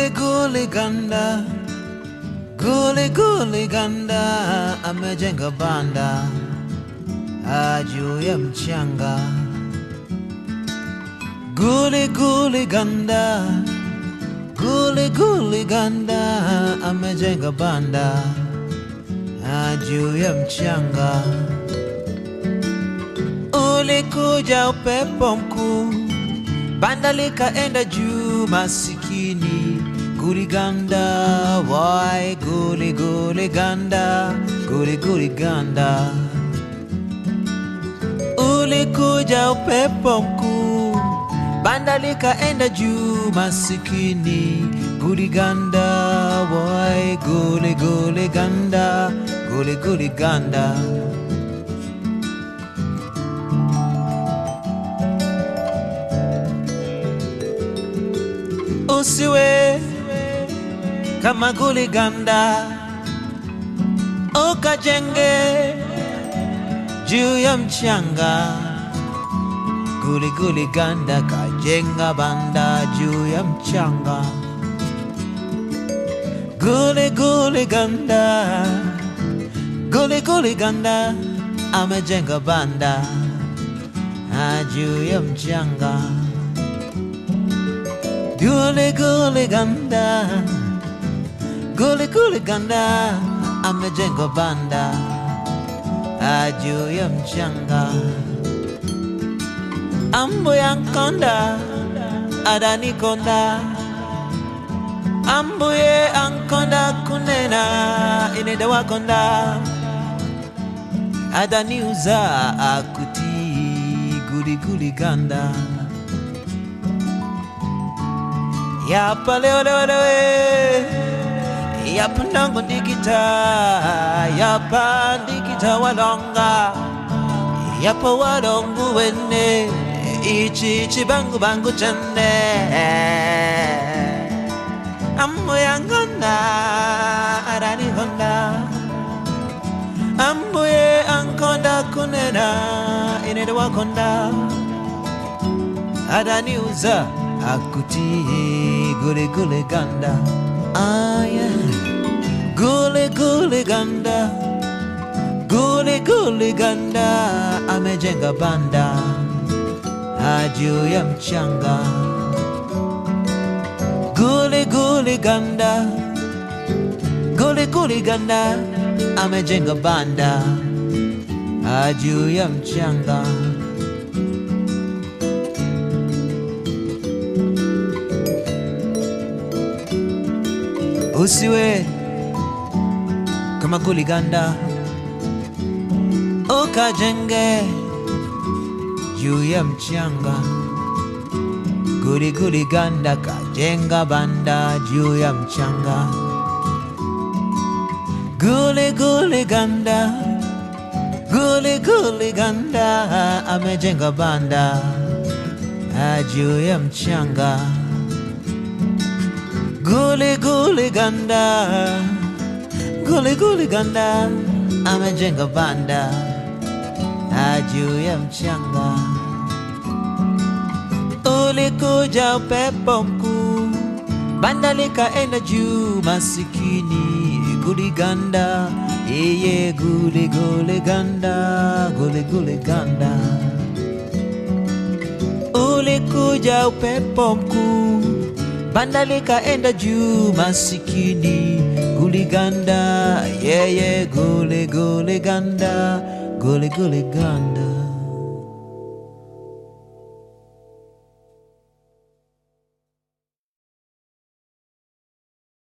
Guli guli ganda, guli guli ganda, amejenga banda ah, juu ya mchanga. Guli guli ganda, guli guli ganda, amejenga banda ah, juu ya mchanga. Ulikuja upepo mkuu, banda likaenda juu, masikini guliganda, wai guli guli ganda, guli guli ganda. Ulikuja upepo mkuu, banda likaenda juu, masikini guliganda, wai guli guli ganda, guli guli ganda. usiwe kama guliganda, ukajenge juu ya mchanga. Guli guli ganda kajenga banda juu ya mchanga. Guli guli ganda, guli guli ganda amejenga banda ah, juu ya mchanga. Guli guli ganda, guli guli ganda, amejenga banda ah, juu ya mchanga. Ambo ya nkonda, adani konda, ambuye ankonda kunena ineda wakonda, adani uza akuti guli guli ganda. Yapa leo leo leo eh. Yapa nango ndikita Yapa ndikita walonga Yapa walongu wene Ichi ichi bangu bangu chande Ammo yangonda Arani honda Ambuye ankonda kunena Inede wakonda Adani uza akuti gule gule ganda ah yeah gule gule ganda gule gule ganda amejenga banda ah, juu ya mchanga gule gule ganda gule gule ganda amejenga banda ah, juu ya mchanga usiwe kama guliganda, ukajenge juu ya mchanga. Guli guli ganda kajenga banda juu ya mchanga. Guli guli ganda, guli guli ganda amejenga banda ah, juu ya mchanga. Guli guli ganda, guli guli ganda, amejenga banda ah, juu ya mchanga. Ulikuja upepo mkuu, banda likaenda juu, masikini guli ganda, yeye guli guli ganda, guli guli ganda. Ulikuja upepo mkuu banda likaenda juu, masikini guliganda, yeye gule gule ganda, gule gule ganda.